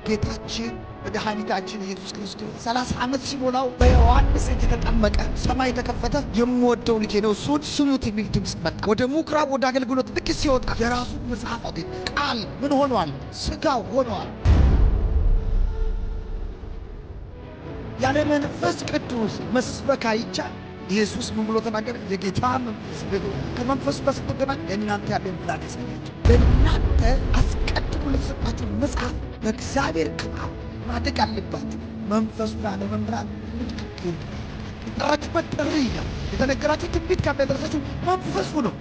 ጌታችን መድኃኒታችን ኢየሱስ ክርስቶስ ሰላሳ ዓመት ሲሞላው በዮሐንስ እጅ ተጠመቀ። ሰማይ ተከፈተ። የምወደው ልጄ ነው እሱን ስሙት የሚል ድምፅ መጣ። ወደ ምኩራብ ወደ አገልግሎት ልክ ሲወጣ የራሱ መጽሐፍ አገኘ። ቃል ምን ሆኗል? ሥጋ ሆኗል። ያለ መንፈስ ቅዱስ መስበክ አይቻል። ኢየሱስ ምን ብሎ ተናገረ? የጌታ መንፈስ ብሎ ከመንፈሱ ጋር ስትገናኝ ለእናንተ ያለ ምላድ ያሳያቸው። ለእናንተ አስቀድሞ ለተሰጣችሁ መጽሐፍ በእግዚአብሔር ቃል ማደግ አለባችሁ። መንፈሱን አለመምራት ምትክክል የጠራችሁበት ጥሪ ነው። የተነገራችሁ ትንቢት ካለ የደረሳችሁ መንፈሱ ነው።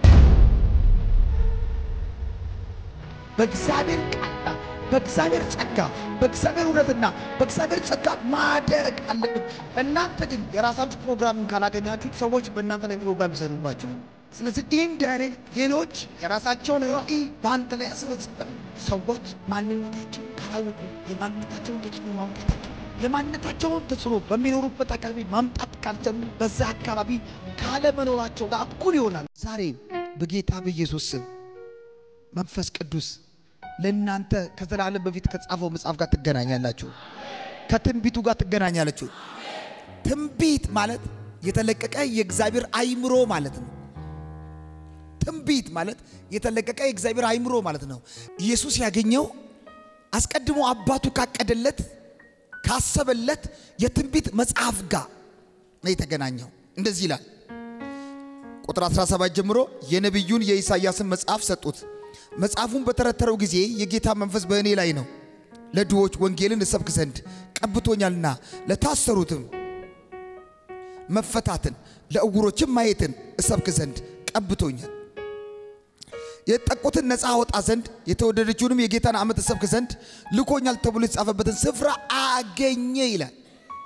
በእግዚአብሔር ቃል በእግዚአብሔር ጸጋ በእግዚአብሔር እውነትና በእግዚአብሔር ጸጋ ማደግ አለብን። እናንተ ግን የራሳችሁ ፕሮግራምን ካላገኛችሁ ሰዎች በእናንተ ላይ ፕሮግራም ይሰሩባቸው። ስለዚህ ኢንዳይሬክት ሌሎች የራሳቸውን ራዕይ በአንተ ላይ ያስፈጽማሉ። ሰዎች ማንነታቸውን ካላወቁ የማንነታቸውን ተጽዕኖ ማምጣት የማንነታቸውን ተጽዕኖ በሚኖሩበት አካባቢ ማምጣት ካልጀመሩ በዛ አካባቢ ካለመኖራቸው ጋር እኩል ይሆናል። ዛሬ በጌታ በኢየሱስ ስም መንፈስ ቅዱስ ለእናንተ ከዘላለም በፊት ከጻፈው መጽሐፍ ጋር ትገናኛላችሁ። ከትንቢቱ ጋር ትገናኛላችሁ። ትንቢት ማለት የተለቀቀ የእግዚአብሔር አይምሮ ማለት ነው። ትንቢት ማለት የተለቀቀ የእግዚአብሔር አይምሮ ማለት ነው። ኢየሱስ ያገኘው አስቀድሞ አባቱ ካቀደለት ካሰበለት የትንቢት መጽሐፍ ጋር ነው የተገናኘው። እንደዚህ ይላል ቁጥር 17 ጀምሮ የነቢዩን የኢሳይያስን መጽሐፍ ሰጡት። መጽሐፉን በተረተረው ጊዜ የጌታ መንፈስ በእኔ ላይ ነው፣ ለድሆች ወንጌልን እሰብክ ዘንድ ቀብቶኛልና፣ ለታሰሩትም መፈታትን፣ ለዕውሮችም ማየትን እሰብክ ዘንድ ቀብቶኛል። የተጠቁትን ነፃ አወጣ ዘንድ የተወደደችውንም የጌታን ዓመት እሰብክ ዘንድ ልኮኛል ተብሎ የተጻፈበትን ስፍራ አገኘ ይላል።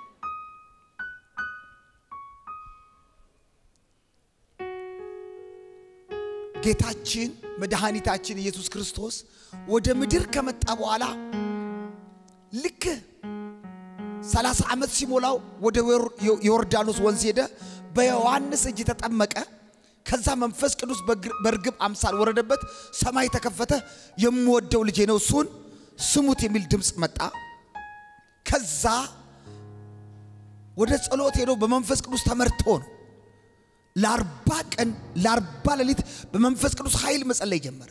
ጌታችን መድኃኒታችን ኢየሱስ ክርስቶስ ወደ ምድር ከመጣ በኋላ ልክ ሰላሳ ዓመት ሲሞላው ወደ ዮርዳኖስ ወንዝ ሄደ። በዮሐንስ እጅ ተጠመቀ። ከዛ መንፈስ ቅዱስ በርግብ አምሳል ወረደበት። ሰማይ ተከፈተ። የምወደው ልጄ ነው እሱን ስሙት የሚል ድምፅ መጣ። ከዛ ወደ ጸሎት ሄዶ በመንፈስ ቅዱስ ተመርቶ ነው ለአርባ ቀን ለአርባ ሌሊት በመንፈስ ቅዱስ ኃይል መጸለይ ጀመረ።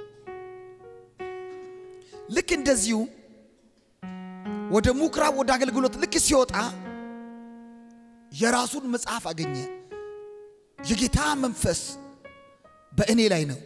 ልክ እንደዚሁ ወደ ምኩራብ ወደ አገልግሎት ልክ ሲወጣ የራሱን መጽሐፍ አገኘ። የጌታ መንፈስ በእኔ ላይ ነው፣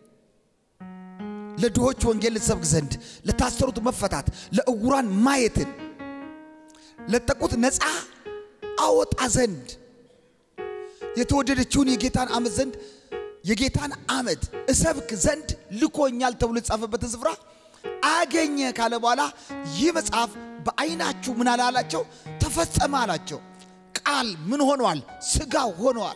ለድሆች ወንጌል ልሰብክ ዘንድ፣ ለታሰሩት መፈታት፣ ለዕውራን ማየትን፣ ለጠቁት ነፃ አወጣ ዘንድ የተወደደችውን የጌታን ዓመት ዘንድ የጌታን ዓመት እሰብክ ዘንድ ልኮኛል ተብሎ የተጻፈበትን ስፍራ አገኘ ካለ በኋላ ይህ መጽሐፍ በዓይናችሁ ምን አለ አላቸው? ተፈጸመ አላቸው። ቃል ምን ሆኗል? ሥጋ ሆኗል።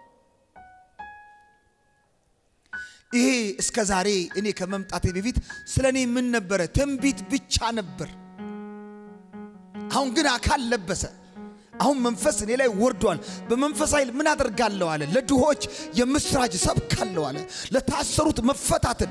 ይሄ እስከ ዛሬ እኔ ከመምጣቴ በፊት ስለ እኔ ምን ነበረ? ትንቢት ብቻ ነበር። አሁን ግን አካል ለበሰ። አሁን መንፈስ እኔ ላይ ወርዷል። በመንፈስ ኃይል ምን አደርጋለሁ አለ። ለድሆች የምስራች ሰብካለሁ አለ። ለታሰሩት መፈታትን፣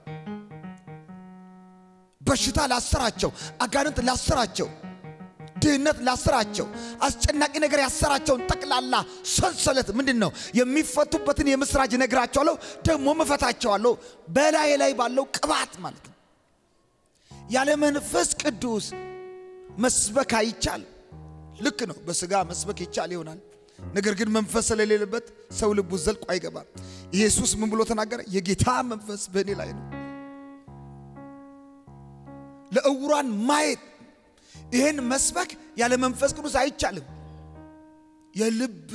በሽታ ላሰራቸው፣ አጋንንት ላሰራቸው፣ ድህነት ላሰራቸው፣ አስጨናቂ ነገር ያሰራቸውን ጠቅላላ ሰንሰለት ምንድን ነው የሚፈቱበትን የምስራች ነግራቸዋለሁ፣ ደግሞ መፈታቸዋለሁ። በላይ ላይ ባለው ቅባት ማለት ነው። ያለ መንፈስ ቅዱስ መስበክ አይቻልም። ልክ ነው። በስጋ መስበክ ይቻል ይሆናል። ነገር ግን መንፈስ ስለሌለበት ሰው ልቡ ዘልቆ አይገባም። ኢየሱስ ምን ብሎ ተናገረ? የጌታ መንፈስ በእኔ ላይ ነው፣ ለዕውራን ማየት። ይህን መስበክ ያለ መንፈስ ቅዱስ አይቻልም። የልብ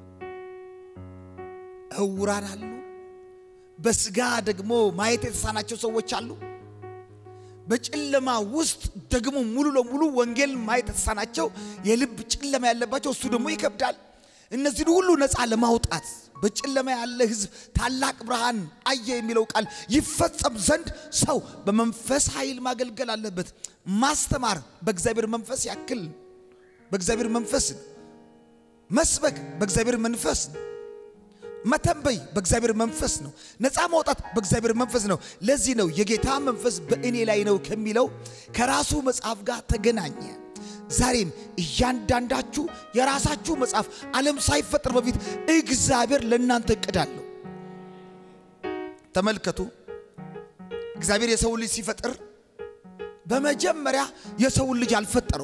ዕውራን አሉ። በስጋ ደግሞ ማየት የተሳናቸው ሰዎች አሉ። በጨለማ ውስጥ ደግሞ ሙሉ ለሙሉ ወንጌል ማየት የተሳናቸው የልብ ጨለማ ያለባቸው እሱ ደግሞ ይከብዳል። እነዚህን ሁሉ ነፃ ለማውጣት በጨለማ ያለ ሕዝብ ታላቅ ብርሃን አየ የሚለው ቃል ይፈጸም ዘንድ ሰው በመንፈስ ኃይል ማገልገል አለበት። ማስተማር በእግዚአብሔር መንፈስ ያክል በእግዚአብሔር መንፈስ መስበክ በእግዚአብሔር መንፈስ መተንበይ በእግዚአብሔር መንፈስ ነው። ነፃ ማውጣት በእግዚአብሔር መንፈስ ነው። ለዚህ ነው የጌታ መንፈስ በእኔ ላይ ነው ከሚለው ከራሱ መጽሐፍ ጋር ተገናኘ። ዛሬም እያንዳንዳችሁ የራሳችሁ መጽሐፍ ዓለም ሳይፈጠር በፊት እግዚአብሔር ለእናንተ እቅድ አለው። ተመልከቱ፣ እግዚአብሔር የሰውን ልጅ ሲፈጥር በመጀመሪያ የሰውን ልጅ አልፈጠረው።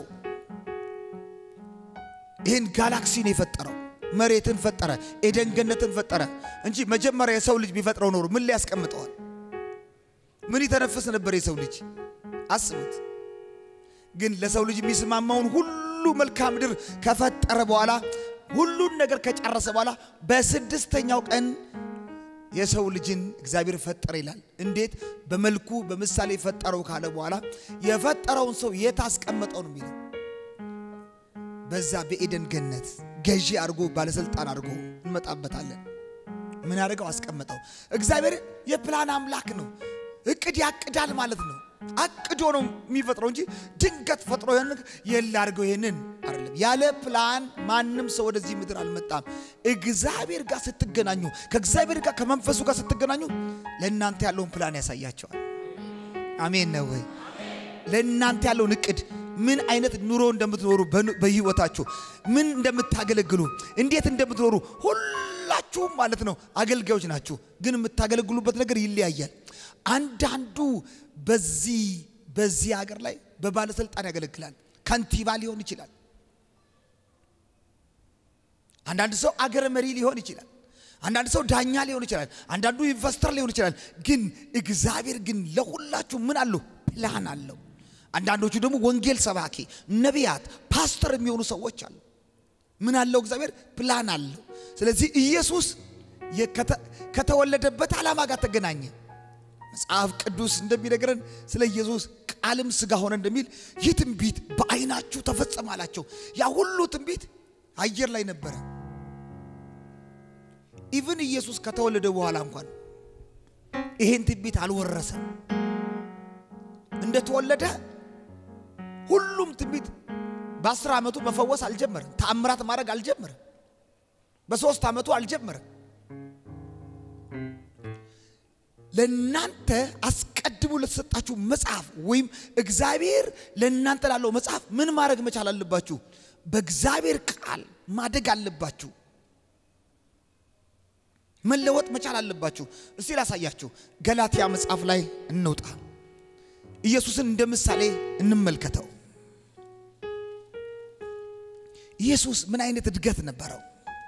ይህን ጋላክሲ ነው የፈጠረው። መሬትን ፈጠረ፣ ኤደን ገነትን ፈጠረ እንጂ መጀመሪያ የሰው ልጅ ቢፈጥረው ኖሮ ምን ላይ ያስቀምጠዋል? ምን ይተነፍስ ነበር የሰው ልጅ? አስቡት። ግን ለሰው ልጅ የሚስማማውን ሁሉ መልክዓ ምድር ከፈጠረ በኋላ ሁሉን ነገር ከጨረሰ በኋላ በስድስተኛው ቀን የሰው ልጅን እግዚአብሔር ፈጠረ ይላል። እንዴት? በመልኩ በምሳሌ ፈጠረው ካለ በኋላ የፈጠረውን ሰው የት አስቀመጠው ነው የሚለው በዛ በኤደን ገነት ገዢ አድርጎ ባለስልጣን አድርጎ እንመጣበታለን። ምን አድርገው አስቀመጠው። እግዚአብሔር የፕላን አምላክ ነው። እቅድ ያቅዳል ማለት ነው። አቅዶ ነው የሚፈጥረው እንጂ ድንገት ፈጥሮ ይህን የላ አድርገው ይህንን አይደለም። ያለ ፕላን ማንም ሰው ወደዚህ ምድር አልመጣም። እግዚአብሔር ጋር ስትገናኙ፣ ከእግዚአብሔር ጋር ከመንፈሱ ጋር ስትገናኙ ለእናንተ ያለውን ፕላን ያሳያቸዋል። አሜን ነው ወይ? ለእናንተ ያለውን እቅድ ምን አይነት ኑሮ እንደምትኖሩ በህይወታችሁ ምን እንደምታገለግሉ እንዴት እንደምትኖሩ ሁላችሁም ማለት ነው አገልጋዮች ናችሁ። ግን የምታገለግሉበት ነገር ይለያያል። አንዳንዱ በዚህ በዚህ ሀገር ላይ በባለስልጣን ያገለግላል። ከንቲባ ሊሆን ይችላል። አንዳንድ ሰው አገረ መሪ ሊሆን ይችላል። አንዳንድ ሰው ዳኛ ሊሆን ይችላል። አንዳንዱ ኢንቨስተር ሊሆን ይችላል። ግን እግዚአብሔር ግን ለሁላችሁ ምን አለው? ፕላን አለው። አንዳንዶቹ ደግሞ ወንጌል ሰባኪ፣ ነቢያት፣ ፓስተር የሚሆኑ ሰዎች አሉ። ምን አለው? እግዚአብሔር ፕላን አለው። ስለዚህ ኢየሱስ ከተወለደበት ዓላማ ጋር ተገናኘ። መጽሐፍ ቅዱስ እንደሚነግረን ስለ ኢየሱስ ቃልም ሥጋ ሆነ እንደሚል ይህ ትንቢት በዓይናችሁ ተፈጸመ አላቸው። ያ ሁሉ ትንቢት አየር ላይ ነበረ። ኢቭን ኢየሱስ ከተወለደ በኋላ እንኳን ይሄን ትንቢት አልወረሰም። እንደተወለደ ሁሉም ትንቢት በአስር ዓመቱ መፈወስ አልጀመረም። ተአምራት ማድረግ አልጀመረም። በሶስት ዓመቱ አልጀመረም። ለእናንተ አስቀድሞ ለተሰጣችሁ መጽሐፍ ወይም እግዚአብሔር ለእናንተ ላለው መጽሐፍ ምን ማድረግ መቻል አለባችሁ? በእግዚአብሔር ቃል ማደግ አለባችሁ። መለወጥ መቻል አለባችሁ። እስቲ ላሳያችሁ። ገላትያ መጽሐፍ ላይ እንውጣ። ኢየሱስን እንደ ምሳሌ እንመልከተው። ኢየሱስ ምን አይነት እድገት ነበረው?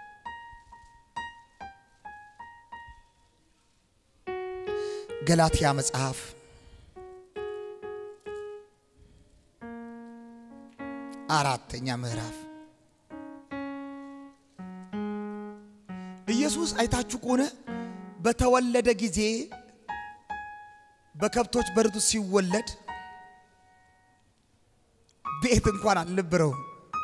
ገላትያ መጽሐፍ አራተኛ ምዕራፍ ኢየሱስ አይታችሁ ከሆነ በተወለደ ጊዜ በከብቶች በርቱ ሲወለድ ቤት እንኳን አልነበረውም።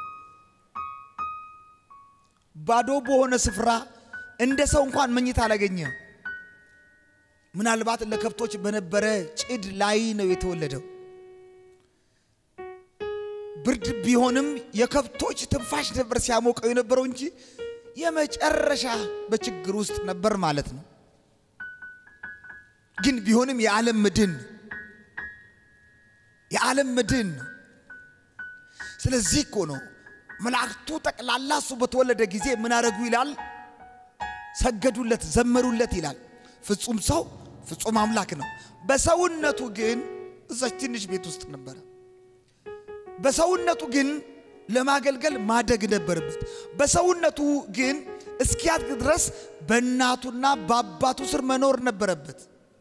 ባዶ በሆነ ስፍራ እንደ ሰው እንኳን መኝታ አላገኘም። ምናልባት ለከብቶች በነበረ ጭድ ላይ ነው የተወለደው። ብርድ ቢሆንም የከብቶች ትንፋሽ ነበር ሲያሞቀው የነበረው እንጂ የመጨረሻ በችግር ውስጥ ነበር ማለት ነው። ግን ቢሆንም የዓለም ምድን የዓለም ምድን ነው። ስለዚህ እኮ ነው መላእክቱ ጠቅላላ እሱ በተወለደ ጊዜ ምን አረጉ ይላል? ሰገዱለት፣ ዘመሩለት ይላል። ፍጹም ሰው ፍጹም አምላክ ነው። በሰውነቱ ግን እዛች ትንሽ ቤት ውስጥ ነበረ። በሰውነቱ ግን ለማገልገል ማደግ ነበረበት። በሰውነቱ ግን እስኪያድግ ድረስ በእናቱና በአባቱ ስር መኖር ነበረበት።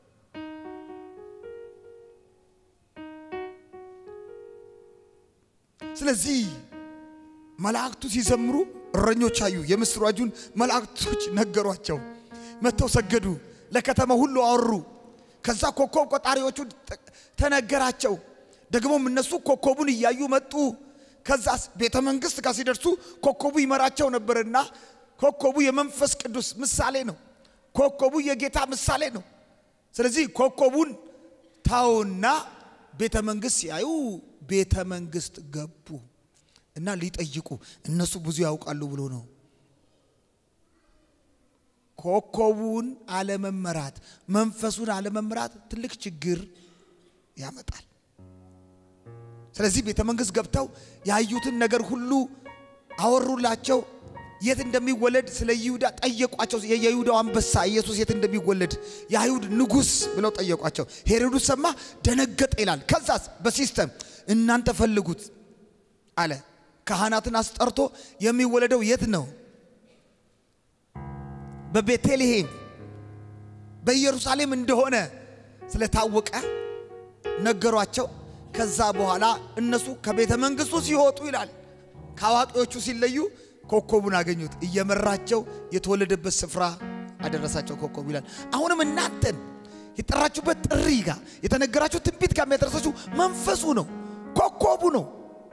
ስለዚህ መላእክቱ ሲዘምሩ እረኞች አዩ። የምስራቹን መላእክቶች ነገሯቸው። መጥተው ሰገዱ፣ ለከተማ ሁሉ አወሩ። ከዛ ኮከብ ቆጣሪዎቹ ተነገራቸው። ደግሞም እነሱ ኮከቡን እያዩ መጡ። ከዛስ ቤተ መንግስት ጋር ሲደርሱ ኮከቡ ይመራቸው ነበርና ኮከቡ የመንፈስ ቅዱስ ምሳሌ ነው። ኮከቡ የጌታ ምሳሌ ነው። ስለዚህ ኮከቡን ታውና ቤተ መንግስት ሲያዩ ቤተ መንግስት ገቡ እና ሊጠይቁ እነሱ ብዙ ያውቃሉ ብሎ ነው። ኮከቡን አለመመራት፣ መንፈሱን አለመመራት ትልቅ ችግር ያመጣል። ስለዚህ ቤተ መንግሥት ገብተው ያዩትን ነገር ሁሉ አወሩላቸው። የት እንደሚወለድ ስለ ይሁዳ ጠየቋቸው። የይሁዳው አንበሳ ኢየሱስ የት እንደሚወለድ የአይሁድ ንጉሥ ብለው ጠየቋቸው። ሄሮድስ ሰማ፣ ደነገጠ ይላል። ከዛስ በሲስተም እናንተ ፈልጉት አለ። ካህናትን አስጠርቶ የሚወለደው የት ነው? በቤተልሔም በኢየሩሳሌም እንደሆነ ስለታወቀ ነገሯቸው። ከዛ በኋላ እነሱ ከቤተ መንግሥቱ ሲወጡ ይላል ከአዋቂዎቹ ሲለዩ ኮከቡን አገኙት። እየመራቸው የተወለደበት ስፍራ አደረሳቸው ኮከቡ ይላል። አሁንም እናንተን የጠራችሁበት ጥሪ ጋር የተነገራችሁ ትንቢት ጋር የሚያደረሳችሁ መንፈሱ ነው፣ ኮከቡ ነው።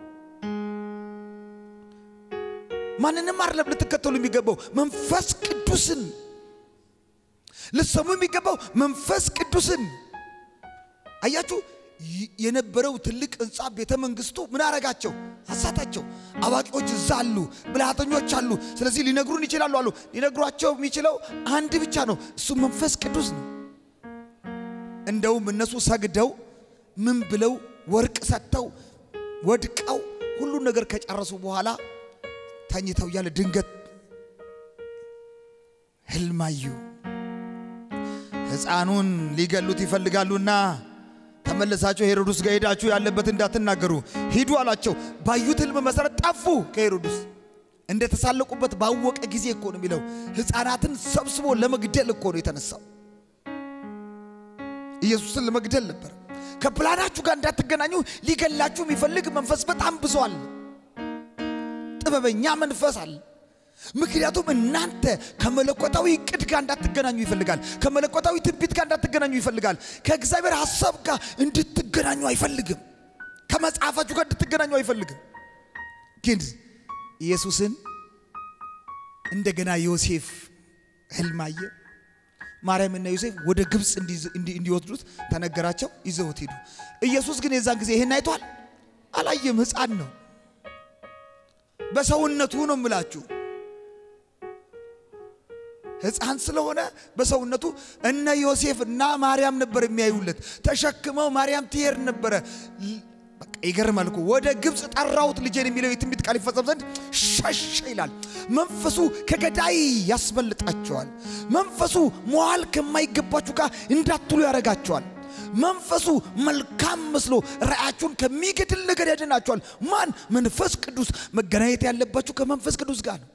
ማንንም አይደለም ልትከተሉ የሚገባው መንፈስ ቅዱስን ልትሰሙ የሚገባው መንፈስ ቅዱስን። አያችሁ የነበረው ትልቅ ህንፃ ቤተ መንግስቱ ምን አረጋቸው? አሳታቸው። አዋቂዎች እዛ አሉ፣ ብልሃተኞች አሉ። ስለዚህ ሊነግሩን ይችላሉ አሉ። ሊነግሯቸው የሚችለው አንድ ብቻ ነው፣ እሱ መንፈስ ቅዱስ ነው። እንደውም እነሱ ሰግደው ምን ብለው ወርቅ ሰጥተው ወድቀው ሁሉን ነገር ከጨረሱ በኋላ ተኝተው እያለ ድንገት ህልማዩ ሕፃኑን ሊገሉት ይፈልጋሉና ተመለሳችሁ ሄሮድስ ጋር ሄዳችሁ ያለበት እንዳትናገሩ ሂዱ አላቸው። ባዩት ህልም መሰረት ጠፉ ከሄሮድስ። እንደተሳለቁበት ባወቀ ጊዜ እኮ ነው የሚለው። ሕፃናትን ሰብስቦ ለመግደል እኮ ነው የተነሳው። ኢየሱስን ለመግደል ነበር። ከፕላናችሁ ጋር እንዳትገናኙ ሊገላችሁ የሚፈልግ መንፈስ በጣም ብዙ አለ። ጥበበኛ መንፈስ አለ። ምክንያቱም እናንተ ከመለኮታዊ እቅድ ጋር እንዳትገናኙ ይፈልጋል። ከመለኮታዊ ትንቢት ጋር እንዳትገናኙ ይፈልጋል። ከእግዚአብሔር ሐሳብ ጋር እንድትገናኙ አይፈልግም። ከመጽሐፋችሁ ጋር እንድትገናኙ አይፈልግም። ግን ኢየሱስን እንደገና ዮሴፍ ህልም አየ። ማርያምና ዮሴፍ ወደ ግብፅ እንዲወስዱት ተነገራቸው። ይዘውት ሄዱ። ኢየሱስ ግን የዛን ጊዜ ይህን አይቷል አላየም። ሕፃን ነው። በሰውነቱ ነው የምላችሁ ሕፃን ስለሆነ በሰውነቱ እነ ዮሴፍ እና ማርያም ነበር የሚያዩለት። ተሸክመው ማርያም ትሄድ ነበረ። በቃ ይገርማል እኮ ወደ ግብፅ ጠራሁት ልጄን የሚለው የትንቢት ቃል ይፈጸም ዘንድ ሸሸ ይላል። መንፈሱ ከገዳይ ያስበልጣቸዋል። መንፈሱ መዋል ከማይገባችሁ ጋር እንዳትሉ ያደርጋቸዋል። መንፈሱ መልካም መስሎ ራእያችሁን ከሚገድል ነገር ያድናቸዋል። ማን? መንፈስ ቅዱስ። መገናኘት ያለባችሁ ከመንፈስ ቅዱስ ጋር ነው።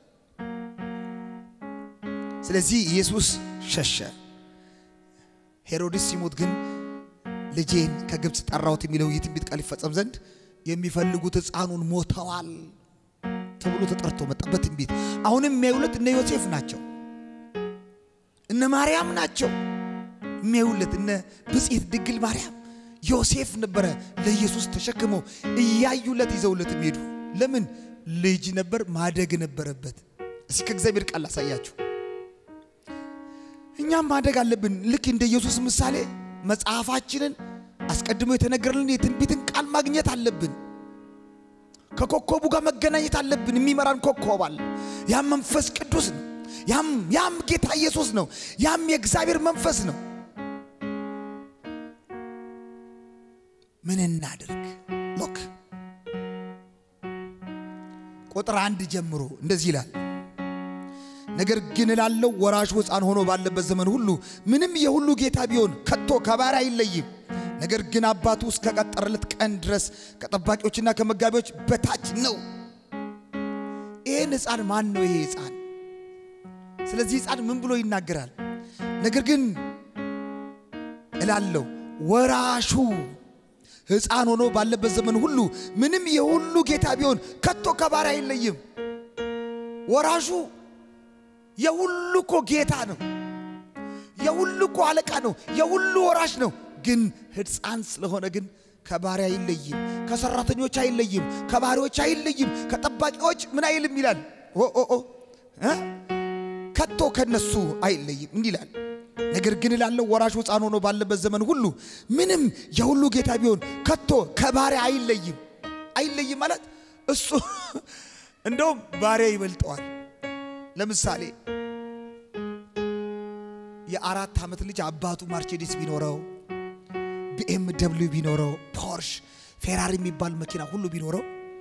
ስለዚህ ኢየሱስ ሸሸ። ሄሮድስ ሲሞት ግን ልጄን ከግብፅ ጠራሁት የሚለው የትንቢት ቃል ይፈጸም ዘንድ የሚፈልጉት ሕፃኑን ሞተዋል ተብሎ ተጠርቶ መጣ በትንቢት። አሁንም የሚያዩለት እነ ዮሴፍ ናቸው፣ እነ ማርያም ናቸው የሚያዩለት። እነ ብጽዕት ድንግል ማርያም ዮሴፍ ነበረ ለኢየሱስ ተሸክመው እያዩለት ይዘውለት የሚሄዱ። ለምን? ልጅ ነበር፣ ማደግ ነበረበት። እስኪ ከእግዚአብሔር ቃል ላሳያችሁ። እኛም ማደግ አለብን። ልክ እንደ ኢየሱስ ምሳሌ መጽሐፋችንን አስቀድሞ የተነገረልን የትንቢትን ቃል ማግኘት አለብን። ከኮከቡ ጋር መገናኘት አለብን። የሚመራን ኮከብ አለ። ያም መንፈስ ቅዱስ ነው። ያም ያም ጌታ ኢየሱስ ነው። ያም የእግዚአብሔር መንፈስ ነው። ምን እናድርግ? ሎክ ቁጥር አንድ ጀምሮ እንደዚህ ይላል ነገር ግን እላለሁ ወራሹ ሕፃን ሆኖ ባለበት ዘመን ሁሉ ምንም የሁሉ ጌታ ቢሆን ከቶ ከባሪያ አይለይም። ነገር ግን አባቱ እስከቀጠረለት ቀን ድረስ ከጠባቂዎችና ከመጋቢዎች በታች ነው። ይህን ሕፃን ማን ነው? ይሄ ሕፃን ስለዚህ ሕፃን ምን ብሎ ይናገራል? ነገር ግን እላለሁ ወራሹ ሕፃን ሆኖ ባለበት ዘመን ሁሉ ምንም የሁሉ ጌታ ቢሆን ከቶ ከባሪያ አይለይም። ወራሹ የሁሉ እኮ ጌታ ነው። የሁሉ እኮ አለቃ ነው። የሁሉ ወራሽ ነው። ግን ሕፃን ስለሆነ ግን ከባሪያ አይለይም፣ ከሰራተኞች አይለይም፣ ከባሪዎች አይለይም፣ ከጠባቂዎች ምን አይልም ይላል። ኦ ኦ ኦ እ ከቶ ከነሱ አይለይም እንዲህ ይላል። ነገር ግን እላለሁ ወራሹ ሕፃን ሆኖ ባለበት ዘመን ሁሉ ምንም የሁሉ ጌታ ቢሆን ከቶ ከባሪያ አይለይም። አይለይም ማለት እሱ እንደውም ባሪያ ይበልጠዋል። ለምሳሌ የአራት ዓመት ልጅ አባቱ ማርቼዲስ ቢኖረው ቢኤም ደብሊው ቢኖረው ፖርሽ ፌራሪ የሚባል መኪና ሁሉ ቢኖረው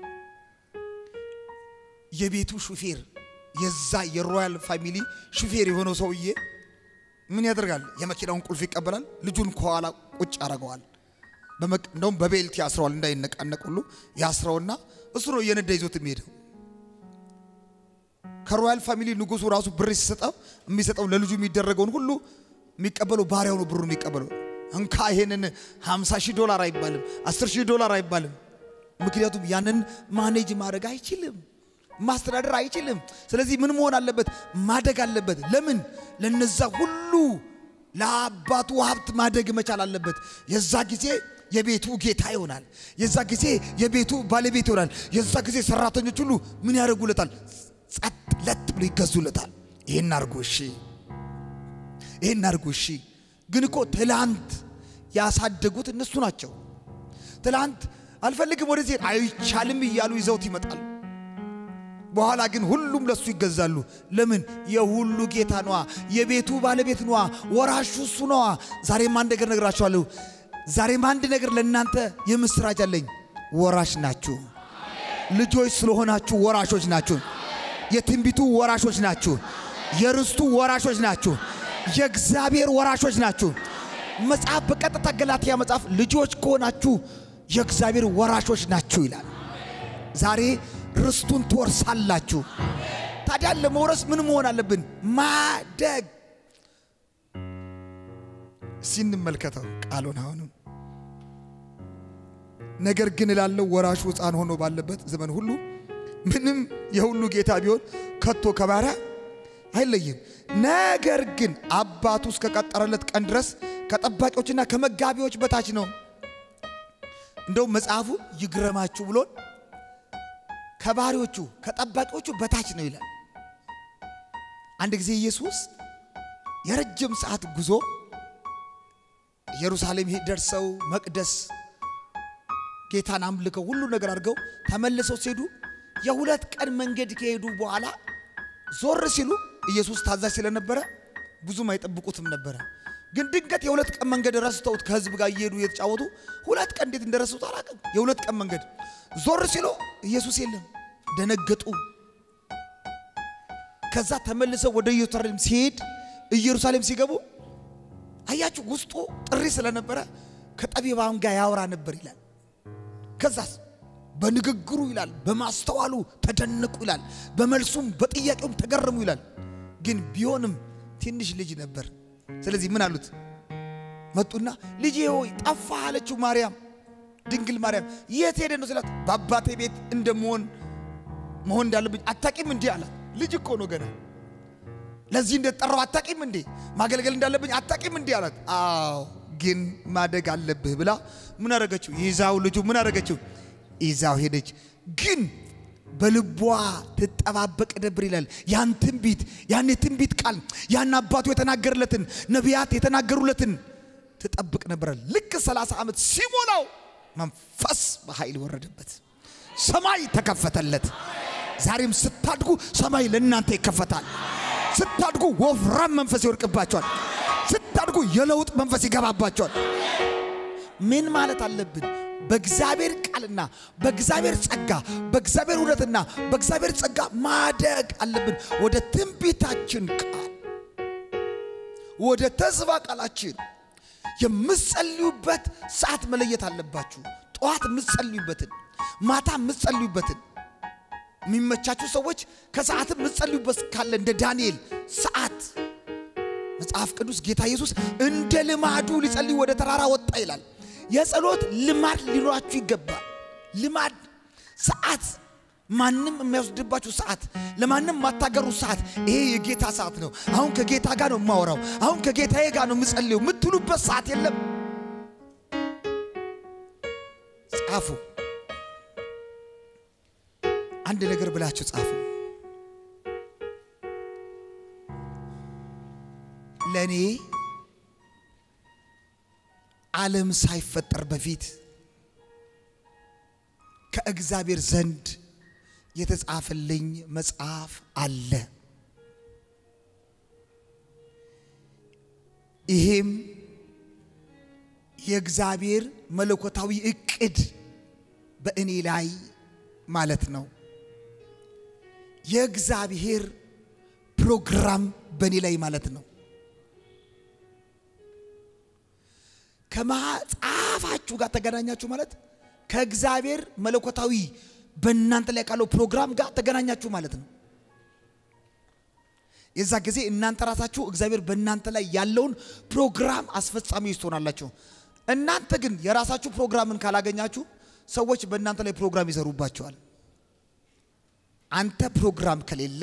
የቤቱ ሹፌር የዛ የሮያል ፋሚሊ ሹፌር የሆነው ሰውዬ ምን ያደርጋል? የመኪናውን ቁልፍ ይቀበላል። ልጁን ከኋላ ቁጭ ያደርገዋል። በመቅ- እንደውም በቤልት ያስረዋል፣ እንዳይነቃነቅ ሁሉ ያስረውና እሱ ነው እየነዳ ይዞት የሚሄደው። ከሮያል ፋሚሊ ንጉሱ ራሱ ብር ሲሰጠው የሚሰጠው ለልጁ የሚደረገውን ሁሉ የሚቀበለው ባሪያው ነው። ብሩ የሚቀበለው እንካ ይሄንን 50 ሺህ ዶላር አይባልም፣ 10 ሺህ ዶላር አይባልም። ምክንያቱም ያንን ማኔጅ ማድረግ አይችልም፣ ማስተዳደር አይችልም። ስለዚህ ምን መሆን አለበት? ማደግ አለበት። ለምን? ለነዛ ሁሉ ለአባቱ ሀብት ማደግ መቻል አለበት። የዛ ጊዜ የቤቱ ጌታ ይሆናል። የዛ ጊዜ የቤቱ ባለቤት ይሆናል። የዛ ጊዜ ሰራተኞች ሁሉ ምን ያደርጉለታል? ጸጥ ለጥ ብሎ ይገዙለታል። ይህን አርጎ እሺ፣ ይህን አርጎ እሺ። ግን እኮ ትላንት ያሳደጉት እነሱ ናቸው። ትላንት አልፈልግም ወደዚህ አይቻልም እያሉ ይዘውት ይመጣሉ። በኋላ ግን ሁሉም ለሱ ይገዛሉ። ለምን? የሁሉ ጌታ ነዋ፣ የቤቱ ባለቤት ነዋ፣ ወራሹ እሱ ነዋ። ዛሬም አንድ ነገር ነግራችኋለሁ። ዛሬም አንድ ነገር ለእናንተ የምስራች አለኝ። ወራሽ ናችሁ። ልጆች ስለሆናችሁ ወራሾች ናችሁ። የትንቢቱ ወራሾች ናችሁ። የርስቱ ወራሾች ናችሁ። የእግዚአብሔር ወራሾች ናችሁ። መጽሐፍ በቀጥታ ገላትያ መጽሐፍ ልጆች ከሆናችሁ የእግዚአብሔር ወራሾች ናችሁ ይላል። ዛሬ ርስቱን ትወርሳላችሁ። ታዲያ ለመውረስ ምን መሆን አለብን? ማደግ። እስኪ እንመልከተው ቃሉን አሁንም ነገር ግን እላለሁ ወራሹ ሕፃን ሆኖ ባለበት ዘመን ሁሉ ምንም የሁሉ ጌታ ቢሆን ከቶ ከባሪያ አይለይም። ነገር ግን አባቱ እስከቀጠረለት ቀን ድረስ ከጠባቂዎችና ከመጋቢዎች በታች ነው። እንደውም መጽሐፉ ይግረማችሁ ብሎን ከባሪዎቹ ከጠባቂዎቹ በታች ነው ይላል። አንድ ጊዜ ኢየሱስ የረጅም ሰዓት ጉዞ ኢየሩሳሌም ደርሰው መቅደስ ጌታን አምልከው ሁሉ ነገር አድርገው ተመልሰው ሲሄዱ የሁለት ቀን መንገድ ከሄዱ በኋላ ዞር ሲሉ ኢየሱስ ታዛዥ ስለነበረ ብዙም አይጠብቁትም ነበረ። ግን ድንገት የሁለት ቀን መንገድ ረስተውት ከህዝብ ጋር እየሄዱ እየተጫወቱ ሁለት ቀን እንዴት እንደረሱት አላውቅም። የሁለት ቀን መንገድ ዞር ሲሉ ኢየሱስ የለም፣ ደነገጡ። ከዛ ተመልሰው ወደ ኢየሩሳሌም ሲሄድ ኢየሩሳሌም ሲገቡ አያችሁ ውስጡ ጥሪ ስለነበረ ከጠቢባን ጋር ያወራ ነበር ይላል። ከዛስ በንግግሩ ይላል በማስተዋሉ ተደነቁ ይላል። በመልሱም በጥያቄውም ተገረሙ ይላል። ግን ቢሆንም ትንሽ ልጅ ነበር። ስለዚህ ምን አሉት? መጡና ልጄ ሆይ ጠፋህ አለችው ማርያም፣ ድንግል ማርያም የት ሄደ ነው ስላት፣ በአባቴ ቤት እንደመሆን መሆን እንዳለብኝ አታቂም እንዴ አላት። ልጅ እኮ ነው ገና ለዚህ እንደተጠራው አታቂም እንዴ? ማገልገል እንዳለብኝ አታቂም እንዴ አላት። አዎ ግን ማደግ አለብህ ብላ ምን አደረገችው? ይዛው ልጁ ምን አደረገችው? ይዛው ሄደች። ግን በልቧ ትጠባበቅ ነበር ይላል። ያን ትንቢት ያን የትንቢት ቃል ያን አባቱ የተናገርለትን ነቢያት የተናገሩለትን ትጠብቅ ነበር። ልክ 30 ዓመት ሲሞላው መንፈስ በኃይል ወረደበት፣ ሰማይ ተከፈተለት። ዛሬም ስታድጉ ሰማይ ለእናንተ ይከፈታል። ስታድጉ ወፍራም መንፈስ ይወርቅባቸዋል። ስታድጉ የለውጥ መንፈስ ይገባባቸዋል። ምን ማለት አለብን? በእግዚአብሔር ቃልና በእግዚአብሔር ጸጋ በእግዚአብሔር እውነትና በእግዚአብሔር ጸጋ ማደግ አለብን። ወደ ትንቢታችን ቃል ወደ ተስፋ ቃላችን የምትጸልዩበት ሰዓት መለየት አለባችሁ። ጠዋት የምትጸልዩበትን፣ ማታ የምትጸልዩበትን የሚመቻችሁ ሰዎች ከሰዓት የምትጸልዩበት ካለ እንደ ዳንኤል ሰዓት መጽሐፍ ቅዱስ ጌታ ኢየሱስ እንደ ልማዱ ሊጸልይ ወደ ተራራ ወጣ ይላል። የጸሎት ልማድ ሊኖራችሁ ይገባል። ልማድ ሰዓት፣ ማንም የሚያስወስድባችሁ ሰዓት፣ ለማንም ማታገሩ ሰዓት። ይሄ የጌታ ሰዓት ነው። አሁን ከጌታ ጋር ነው የማወራው፣ አሁን ከጌታዬ ጋር ነው የምጸልየው የምትሉበት ሰዓት የለም። ጻፉ። አንድ ነገር ብላችሁ ጻፉ። ለእኔ ዓለም ሳይፈጠር በፊት ከእግዚአብሔር ዘንድ የተጻፈልኝ መጽሐፍ አለ። ይሄም የእግዚአብሔር መለኮታዊ እቅድ በእኔ ላይ ማለት ነው። የእግዚአብሔር ፕሮግራም በእኔ ላይ ማለት ነው። ከመጽሐፋችሁ ጋር ተገናኛችሁ ማለት ከእግዚአብሔር መለኮታዊ በእናንተ ላይ ካለው ፕሮግራም ጋር ተገናኛችሁ ማለት ነው። የዛ ጊዜ እናንተ ራሳችሁ እግዚአብሔር በእናንተ ላይ ያለውን ፕሮግራም አስፈጻሚዎች ትሆናላችሁ። እናንተ ግን የራሳችሁ ፕሮግራምን ካላገኛችሁ ሰዎች በእናንተ ላይ ፕሮግራም ይሰሩባቸዋል። አንተ ፕሮግራም ከሌለ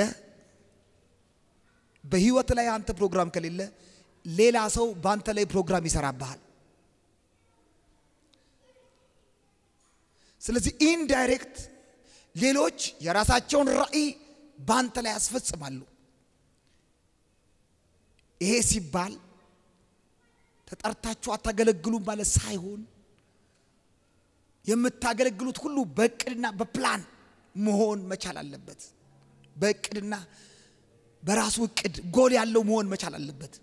በህይወት ላይ አንተ ፕሮግራም ከሌለ ሌላ ሰው በአንተ ላይ ፕሮግራም ይሰራብሃል። ስለዚህ ኢንዳይሬክት ሌሎች የራሳቸውን ራዕይ በአንተ ላይ ያስፈጽማሉ። ይሄ ሲባል ተጠርታችሁ አታገለግሉም ማለት ሳይሆን የምታገለግሉት ሁሉ በእቅድና በፕላን መሆን መቻል አለበት። በእቅድና በራሱ እቅድ ጎል ያለው መሆን መቻል አለበት።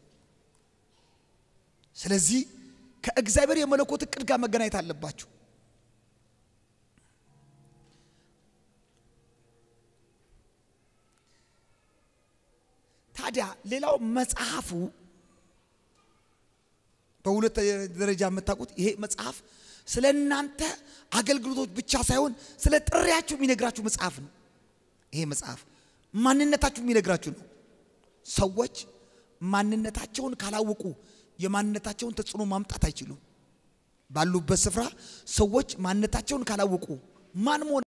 ስለዚህ ከእግዚአብሔር የመለኮት እቅድ ጋር መገናኘት አለባችሁ። ታዲያ ሌላው መጽሐፉ በሁለት ደረጃ የምታውቁት ይሄ መጽሐፍ ስለ እናንተ አገልግሎቶች ብቻ ሳይሆን ስለ ጥሪያችሁ የሚነግራችሁ መጽሐፍ ነው። ይሄ መጽሐፍ ማንነታችሁ የሚነግራችሁ ነው። ሰዎች ማንነታቸውን ካላወቁ የማንነታቸውን ተጽዕኖ ማምጣት አይችሉም። ባሉበት ስፍራ ሰዎች ማንነታቸውን ካላወቁ ማን መሆን